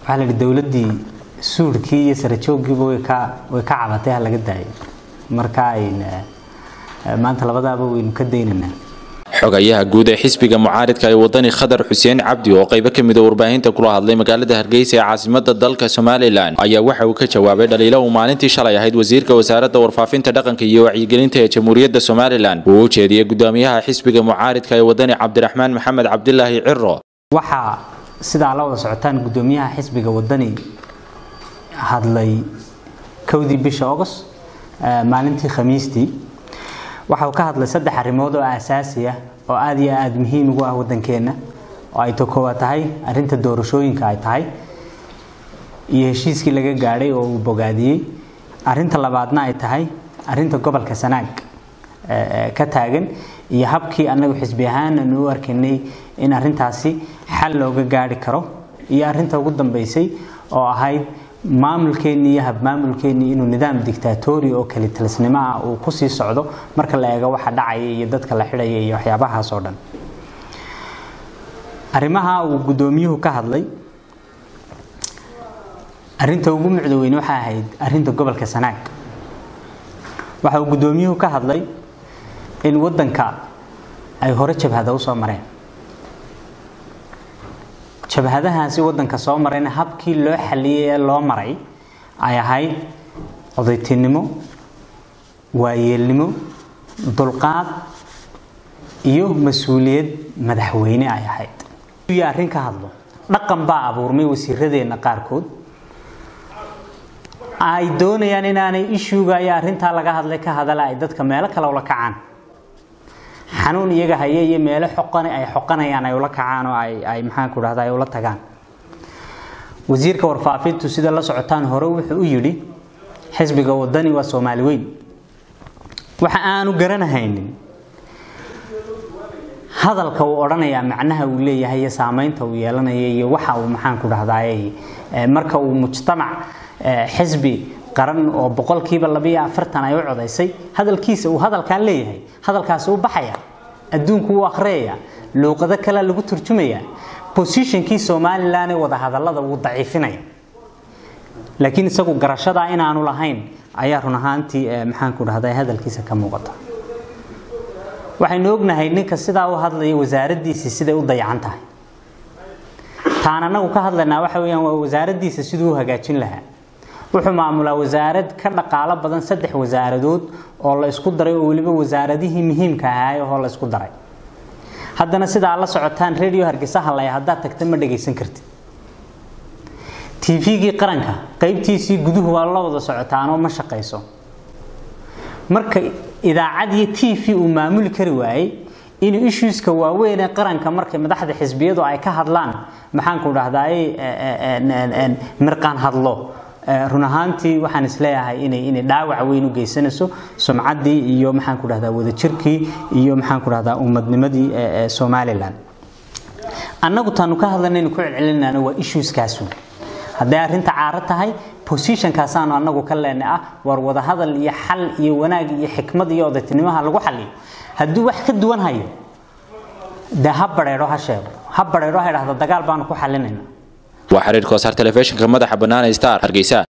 waxaa la yidhi dowladdii suudhkii iyo sarajooggiiba way ka way ka cabatay ha laga daayo marka ayna maanta labadaaba waynu ka daynaynaa xogayaha guud ee xisbiga mucaaridka ee wadani khadar xuseen cabdi oo qaybo ka mid a warbaahinta kula hadlay magaalada hargeysa ee caasimada dalka somalilan ayaa waxa uu ka jawaabay dhaliilo uu maalintii shalay ahayd wasiirka wasaaradda warfaafinta dhaqanka iyo wacyigelinta ee jamhuuriyadda somalilan uu u jeediyey guddoomiyaha xisbiga mucaaridka ee wadani cabdiraxmaan maxamed cabdilaahi ciro waxaa sidaa la wada socotaan guddoomiyaha xisbiga wadani hadlay kowdii bisha august maalintii khamiistii waxa uu ka hadlay saddex arrimood oo aasaasi ah oo aada iyo aada muhiim ugu ah waddankeenna oo ay to koowaad tahay arrinta doorashooyinka ay tahay iyo heshiiskii laga gaadhay oo uu bogaadiyey arrinta labaadna ay tahay arrinta gobolka sanaag ka taagan iyo habkii annagu xisbi ahaan aanu u arkaynay in arrintaasi xal looga gaadhi karo iyo arrinta ugu dambeysay oo ahayd maamulkeennii iyo habmaamulkeennii inuu nidaam dictatori oo kali talisnimo ah uu kusii socdo marka la eego waxa dhacaya iyo dadka la xidhaya iyo waxyaabahaas oo dhan arrimaha uu guddoomiyuhu ka hadlay arrinta ugu mucda weyn waxay ahayd arrinta gobolka sanaag waxa uu guddoomiyuhu ka hadlay in waddanka ay hore jabhada u soo mareen jabhadahaasi waddanka soo marayna habkii loo xaliyey ee loo maray ay ahayd odaytinimo waayeelnimo dulqaad iyo mas-uuliyad madaxweyne ay ahayd iyo arrin ka hadlo dhaqan baa abuurmay wasiiradeenna qaarkood ay doonayaan inaanay ishuuga iyo arrintaa laga hadlay ka hadala ay dadka meelo kale ula kacaan xanuun iyaga haye iyo meelo xoqan ay xoqanayaan ay ula kacaan oo ay ay maxaan ku dhahdaa ay ula tagaan wasiirka warfaafintu sida la socotaan hore wuxuu u yidhi xisbiga wadani waa soomaali weyn waxa aanu garanahaynin hadalka uu odhanayaa macnaha uu leeyahay iyo saameynta uu yeelanaya iyo waxa uu maxaan ku dhahdaay marka uu mujtamac xisbi qaran oo boqolkiiba labiyo afartan ay u codaysay hadalkiisa uu hadalkaa leeyahay hadalkaasi u baxaya adduunku wuu akhriyaya luuqado kale lagu turjumaya positionkii somalilan ee wadahadallada wuu daciifinaya laakiin isagu garashadaa inaanu lahayn ayaa run ahaantii maxaan ku dhahday hadalkiisa ka muuqata waxaynu ognahay ninka sidaa u hadlaya wasaaraddiisii siday u dayacan tahay taan anagu ka hadlaynaa waxa weyaan waa wasaaraddiisa siduu u hagaajin lahaa wuxuu maamulaa wasaarad ka dhaqaalo badan saddex wasaaradood oo la isku daray oo weliba wasaaradihii muhiimka ahaay oo la isku daray haddana sidaa la socotaan radio hargeysa hadlaya haddaad tagta ma dhagaysan kartid tvgii qaranka qaybtiisii guduhu waa la wada socotaanoo ma shaqayso marka idaacad iyo t v uu maamuli kari waayey inuu issueska waaweyn ee qaranka markay madaxda xisbiyadu ay ka hadlaan maxaanku dhahdaay mirqaan hadlo run ahaantii waxaan isleeyahay inay inay dhaawac weyn u geysanayso sumcaddii iyo maxaan ku dhahdaa wadajirkii iyo maxaan ku dhahdaa ummadnimadii somalilan annagu taanu ka hadlanaynu ku celcelinayna waa issueskaasu hadday arrinta caaro tahay positionkaasaanu annagu ka leenay ah war wadahadal iyo xal iyo wanaag iyo xikmad iyo odaytinimaha lagu xaliyo hadduu wax ka duwan hayo dee ha badheedho ha sheego ha badheedho ha idhahda dagaal baanu ku xalinayna waa xiriir koosar telefishinka madaxa bannaan star hargeysa